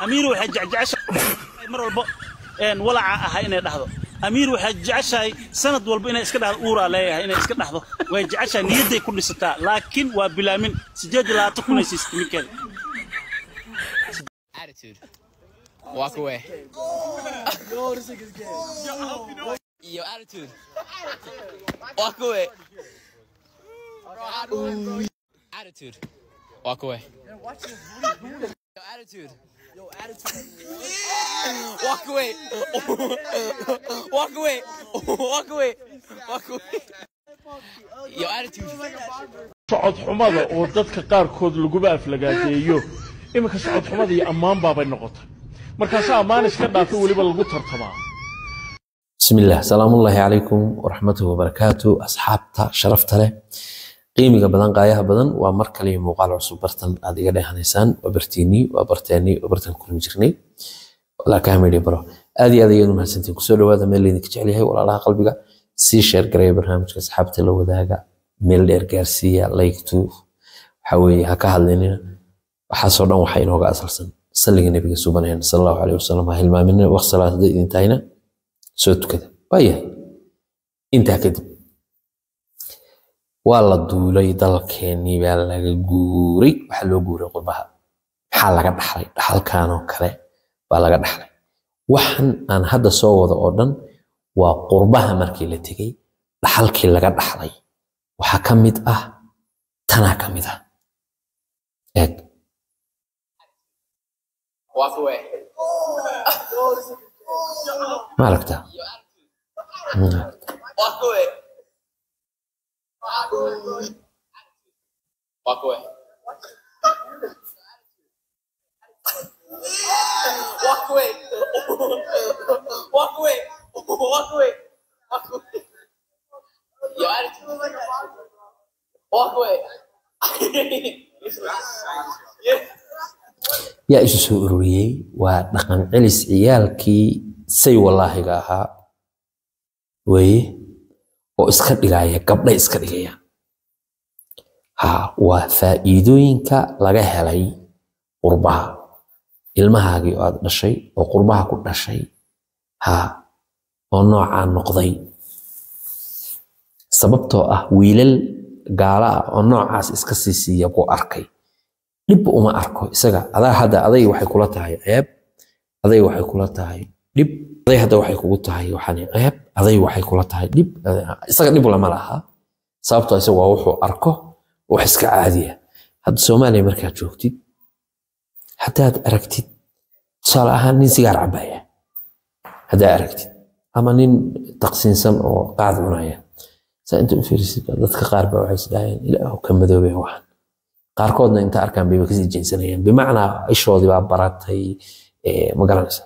amiir waxay jecjeceshahay mar walba een walaca ahay inay dhahdo amiir waxay jeceshahay sanad walba inay iska dhahdo uuraa leeyahay inay iska dhahdo way jeceshahay niyadday ku dhisataa laakiin waa bilaamin sideed iyo labaatan kun ay siisatay ninkeeda Attitude. Walk away. Yo, attitude. Walk away. Attitude. Walk away. Yo, attitude. Walk away. Walk away. Walk away. Walk away. Yo, attitude. socod xumada oo dadka qaarkood laguba aflagaadeeyo iminka socod xumada iyo ammaan baabay noqotay markaase ammaan iska dhaafo weliba lagu tartamaa بسم الله سلام الله عليكم ورحمته وبركاته أصحابتا شرفتا له qiimiga badan qaayaha badan waa mar kale muuqaal cusub bartan aad iga dheehanaysaan waa bartiinii waa barteennii waa bartan kulmi jirnay walaalkaa media baro aad iyo aad ayaad u mahadsantiin kusoo dhawaada meel laydinka jecel yahay walaalaha qalbiga sii sheer gareeya barnaamijka asxaabta la wadaaga meel dheer gaarsiiya like to waxa weeye ha ka hadlinina waxaasoo dhan waxaa inooga asalsan salliga nebiga subaneen sal allahu caleyhi wasalam ha hilmaamina waqti salaad hadday idin tahayna soo tukada waayahay intaa kadib waa la duulay dalkeenii baa laga guuray waxaa loo guuray qurbaha maxaa laga dhaxlay dhaxalkan oo kale baa laga dhaxlay waxan aan hadda soo wado oo dhan waa qurbaha markii la tegey dhaxalkii laga dhaxlay waxaa ka mid ah tanaa ka mid ah eeg Walk away. ma aragtaa Walk away. Walk away. Walk away. Walk away. Walk away. Walk away. Yo, attitude. Walk away. yeah. yaa isu soo ururiyey waa dhaqan celis ciyaalkii say walaahiga ahaa weye oo iska dhigaya gabdhay iska dhigayaan ha waa faa'iidooyinka laga helay qurbaha ilmahaagii oo aad dhashay oo qurbaha ku dhashay ha oo noocaa noqday sababtoo ah wiilal gaala ah oo noocaas iska sii siiya buu arkay dhibba uma arko isaga adaa hadda aday waxay kula tahay ceeb aday waxay kula tahay dhib aday hadda waxay kugu tahay waxaan ceeb aday waxay kula tahay dhib isaga dhib lama laha sababtoo isaga waa wuxuu arko wax iska caadiya hadda soomaaliya markaad joogtid haddaad aragtid tusaale ahaan nin sigaar cabaya haddaad aragtid ama nin taqsiinsan oo qaad cunaya saa inta u fiirisid dadka qaar baa waxay isdhahayaan ilaahu ka madoobay waxan qaarkoodna inta arkaan bayba kasii jeensanayaan bimacnaa ishoodii baa baratay ma garanaysa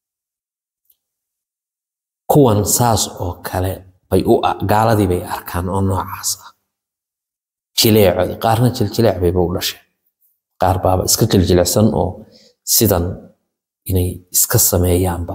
kuwan saas oo kale bay u gaaladii bay arkaan oo noocaas ah jileecoodi qaarna jiljileec bayba u dhasheen qaar baaba iska jiljilecsan oo sidan inay iska sameeyaanba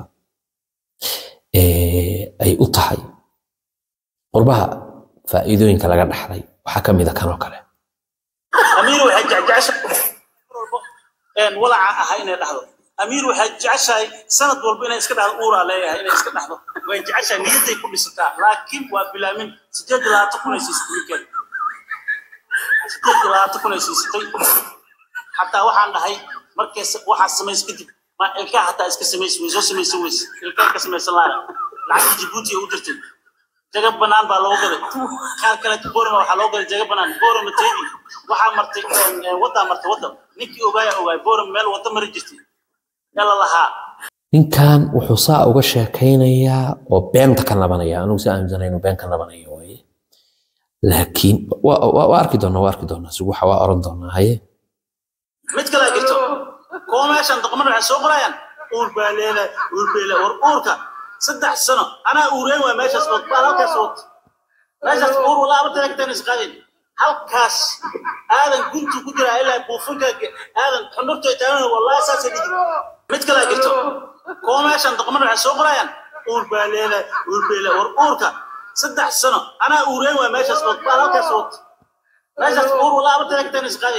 ay u tahay qurbaha faa'iidooyinka laga dhaxlay waxaa ka mid a kanoo kale amiir waxay jecjeceshahay mar walba een walaca ahay inay dhahdo amiir waxay jeceshahay sanad walba inay iska dhahdo uuraa leeyahay inay iska dhahdo way jeceshahay niyadday ku dhisataa laakiin waa bilaamin sideed iyo labaatan kun ay siisatay ninkeeda sideed iyo labaatan kun ay siisatay xataa waxaan dhahay markay waxaad samays kadib ma ilkaa xataa iska samays way soo samaysan weyse ilkaa ka samaysan laada lacagta jibuuti ay u dirtay jaga banaan baa loogu gaday qaar kale boroma waxaa loo gaday jaga banaan boroma teedi waxaa martay waddaa martay wadda ninkii ogaaya ogaay borom meel wadda mari jirtay ee la lahaa ninkan wuxuu saa uga sheekaynayaa oo beenta ka nabanaya anugu si aaminsanay inuu been ka nabanayo waaye laakiin waa arki doonaa waa arki doonaa si waxa waa oran doonaa haye mid kale jirto kuwa meeshan doqomada waxay soo qorayaan uur baa leedahay uur baa leedahay war uurka saddex sano anaa uureen waa meeshaas wad baan halkaas wad meeshaas uur walaa abartana kataan isqaadin halkaas aadan guntu ku jira ilaa buufinka aadan xundurta taagan wallahi saasay dhigi mid kale jirto kuwa meeshan doqomada waxay soo qorayaan uur baa leedahay uur baa leedahay war uurka saddex sano anaa uureen waa meeshaas wad baan halkaas wad meeshaas uur walaa abartana kataan isqaadin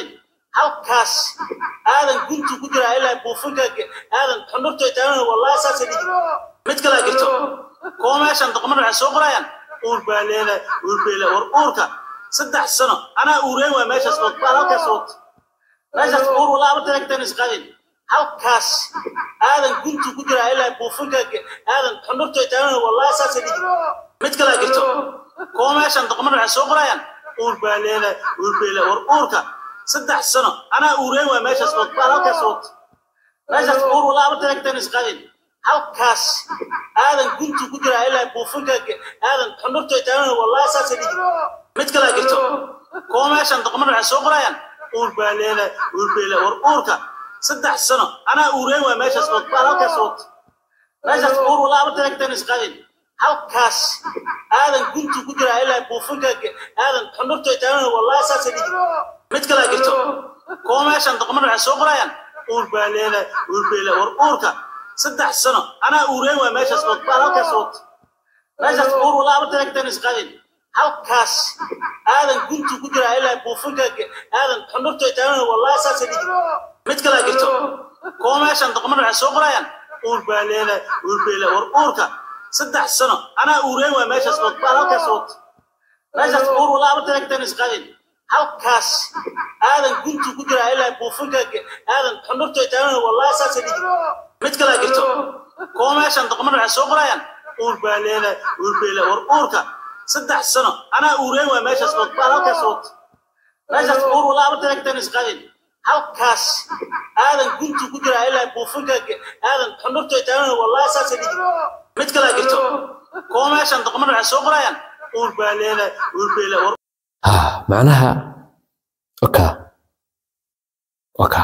halkaas aadan guntu ku jira ilaa buufinka aadan xundurta taagan wallahi saas dhigi mid kale jirto koo meeshan doqomada waxay soo qorayaan uur baa leedahay uur baa leedahay war uurka saddex sano anaa uureen waa meeshaas wad baa halkaas wad meeshaas uur walaa abarta lagtan isqaadin halkaas aadan guntu ku jira ilaa buufinka aadan xundurta taagan wallahi saas dhigi mid kale jirto koo meeshan doqomada waxay soo qorayaan uur baa leedahay uur baa leedahay war uurka saddex sano anaa uureen waa meeshaas wad baa halkaas wad meeshaas uur walaa abarta lagtan isqaadin halkaas aadan guntu ku jira ilaa buufinka aadan xundurta taagan wallahi saas dhigi mid kale jirto koo meeshan doqomada waxay soo qorayaan uur baa leedahay uur baa leedahay war uurka saddex sano anaa uureen waa meeshaas wad baa halkaas wad meeshaas uur walaa abarta lagtan isqaadin halkaas aadan guntu ku jira ilaa buufinka aadan xundurta taagan wallahi saas dhigi mid kale jirto koo meeshan doqomada waxay soo qorayaan uur baa leedahay uur baa leedahay war uurka saddex sano anaa uureen waa meeshaas wad baa halkaas wad meeshaas uur walaa abarta lagtan isqaadin halkaas aadan guntu ku jira ilaa buufinka aadan xundurta taagan wallahi saas dhigi mid kale jirto koo meeshan doqomada waxay soo qorayaan uur baa leedahay uur baa leedahay war uurka saddex sano anaa uureen waa meeshaas wad baa halkaas wad meeshaas uur walaa abarta lagtan isqaadin halkaas aadan guntu ku jira ilaa buufinka aadan xundurta taagan wallahi saas dhigi mid kale jirto koo meeshan doqomada waxay soo qorayaan uur baa leedahay uur baa leedahay war uurka saddex sano anaa uureen waa meeshaas wad baa halkaas wad meeshaas uur walaa abarta lagtan isqaadin halkaas aadan guntu ku jira ilaa buufinka aadan xundurta taagan wallahi saas dhigi mid kale jirto koo meeshan doqomada waxay soo qorayaan uur baa leedahay uur baa leedahay war Ah, macnaha oka oka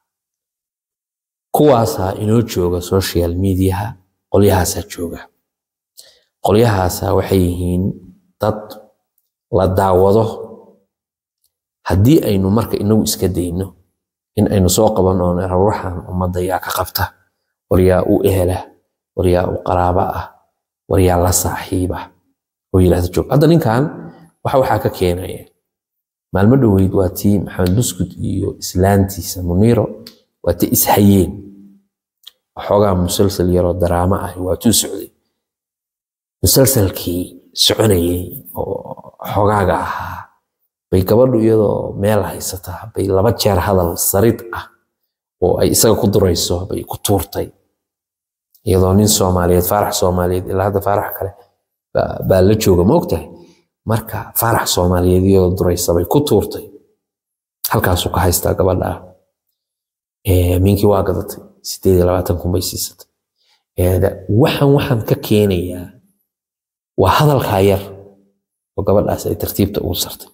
kuwaasaa inoo jooga social mediaha qolyahaasaa jooga qolyahaasaa waxay yihiin dad la daawado haddii aynu marka inagu iska dayno in aynu soo qaban oon ruuxan ummadda yaa ka qabta war yaa u ehela war yaa u qaraaba ah war yaa la saaxiiba oo yidhahda joog hadda ninkan waxa waxaa ka keenaya maalmo dhoweyd waa tii maxamed buskud iyo islaantiisa muniiro waa ti ishayeen waxoogaa musalsal yaroo daraamo ah waa tuu socday musalsalkii soconayay oo xogaaga ahaa bay gabadhu iyadoo meel haysataa bay laba jeer hadal sarid ah oo ay isaga ku durayso bay ku tuurtay iyadoo nin soomaaliyeed faarax soomaaliyeed ilaa hadda faarax kale baa- baa la jooga ma ogtahay marka faarax soomaaliyeed iyadoo duraysa bay ku tuurtay halkaasuu ka haystaa gabadha ah Ee, minkii waa gadatay sideed iyo labaatan kun bay siisatay Ee, da- waxaan waxaan ka keenayaa waa hadalkaa yar oo gabadhaas ay tartiibta ugu sartay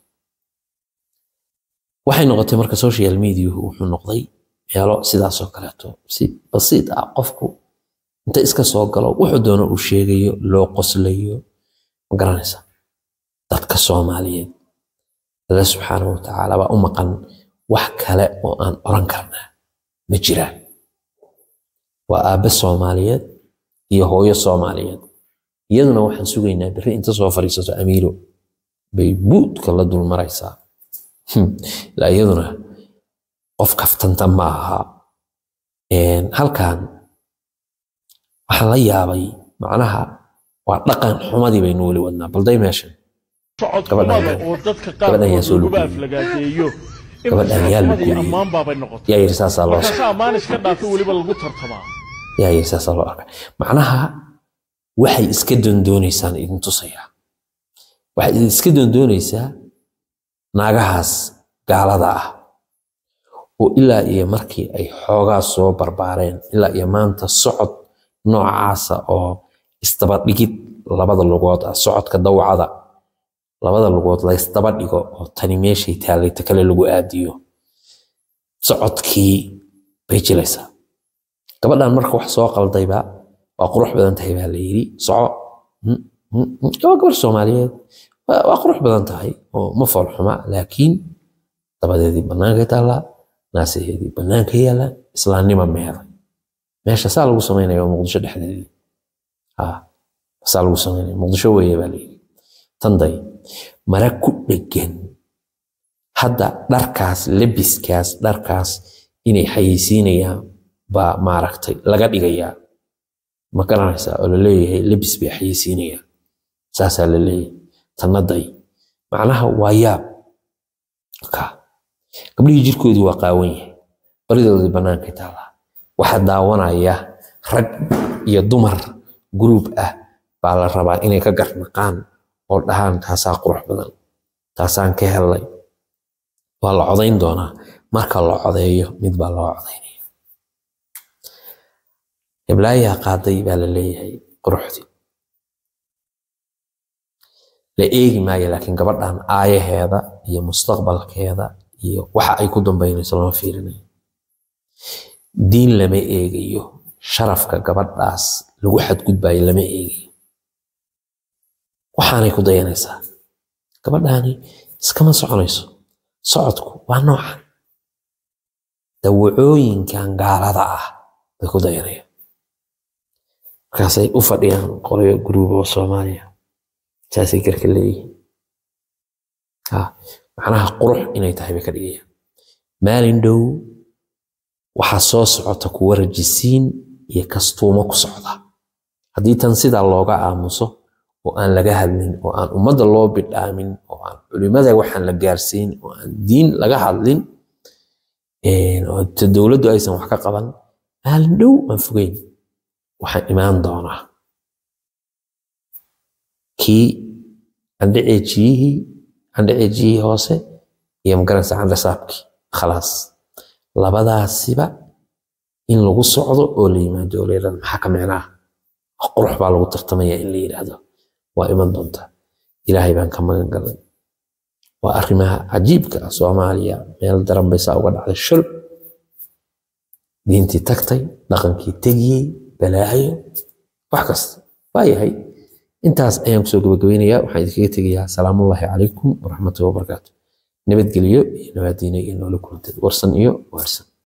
waxay noqotay marka social mediahu wuxuu noqday meelo sidaasoo kaleeto si basiid ah qofku inta iska soo galo wuxuu doono uu sheegayo loo qoslayo ma garanaysa dadka soomaaliyeed alla subxaanahu watacaala baa u maqan wax kale oo aan oran karnaa ma jiraan waa aabbe soomaaliyeed iyo hooyo soomaaliyeed iyaduna waxaan sugaynaa berri inta soo fadhiisato amiiro bay buudka la dul maraysaa Hmm. ilaa iyaduna qof kaftanta ma aha Een, halkan waxaan la yaabay macnaha waa dhaqan xumadii baynu weli wadnaa balday meeshan socod Gabadhan xumada yaa- oo dadka gabadhan yaa qaarkood soo laguba lugeeyey. aflagaadeeyo Gabadhan yaa xumadii lugeeyey. ammaan baabay noqotay yaa yiri saasaa loo markaasa ammaan iska dhaafo weliba lagu tartamaa yaa yiri saasaa loo arkay macnaha waxay iska doondoonaysaan idin tusayaa waxay iska doondoonaysaa naagahaas gaalada ah oo ilaa iyo markii ay xoogaa soo barbaareen ilaa iyo maanta socod noocaasa oo isdaba dhigid labada lugood ah socodka dawcada labada lugood la isdaba dhigo oo tani meeshay taallay ta kale lagu aadiyo socodkii bay jilaysaa gabadhan marka wax soo qaldayba waa qurux badan tahay baa la yidhi soco Mm, mm, mm. waa gabar soomaaliyeed waa waa qurux badan tahay oo ma fool xuma laakiin dabadeedii banaanka taallaa naasaheedii banaanka yaalla islaamnima meeday meesha saa lagu samaynaya waa muqdisho dhexdeedii ha saa lagu samaynaya muqdisho weeye baa layidhi tanday mara ku dhegan hadda dharkaas lebiskaas dharkaas inay xayeysiinayaan baa maaragtay laga dhigayaa ma garanaysaa oo laleeyahay lebis bay xayeysiinayaan saasaa la leeyahay tannaday macnaha waa yaab ka gabdhihii jirkoodii waa qaawan yahay baridoodii bannaankay taallaa waxaa daawanaya rag iyo dumar guruub ah baa la rabaa inay ka garnaqaan oo dhahaan taasaa qurux badan taasaan ka helay waa la codayn doonaa marka la codeeyo mid baa loo codaynaya hiblaayaa qaaday baa la leeyahay quruxdii la eegi maayo laakiin gabadhan aayaheeda iyo mustaqbalkeeda iyo waxa ay ku dambaynayso lama fiirinayo diin lama eegayo sharafka gabadhaas lagu xadgudbayo lama eegayo waxaanay ku dayanaysaa gabadhaani iskama soconayso socodku waa noocan dawacooyinkan gaalada ah bay ku dayanayaan markaasay u fadhiyaan qolyo guruuba oo soomaaliya saasay garka leeyihiin macnaha qurux inay tahay bay ka dhigayaan maalin dhow waxaa soo socota kuwa rajisiin iyo kastuumo ku socda haddii tan sidaa looga aamuso oo aan laga hadlin oo aan ummadda loo bidhaamin oo aan culimada waxaan la gaarsiin oo aan diin laga hadlin oo dowladdu aysan wax ka qaban maalin dhow aan fogeyn waxaan imaan doonaa kii candhaceejiyihii candhaceejiyihii hoose iyo magaranaysa candhasaabkii khalaas labadaasiba in lagu socdo oo la yimaado oo la yidhahdo maxaa ka micnaa qurux baa lagu tartamaya in la yidhaahdo waa iman doontaa ilaahay baan ka magan galay waa arrimaha cajiibka ah soomaaliya meel daran bay saa uga dhacday shul diintii tagtay dhaqankii tegiyey balaayo wax kasta waa yahay intaas ayaan kusoo gabagabaynayaa waxaan idinkaga tegayaa salaamullaahi calaykum waraxmatullahi wabarakaatu nabadgelyo iyo nabaadiine iyo noola kulantay warsan iyo waarsan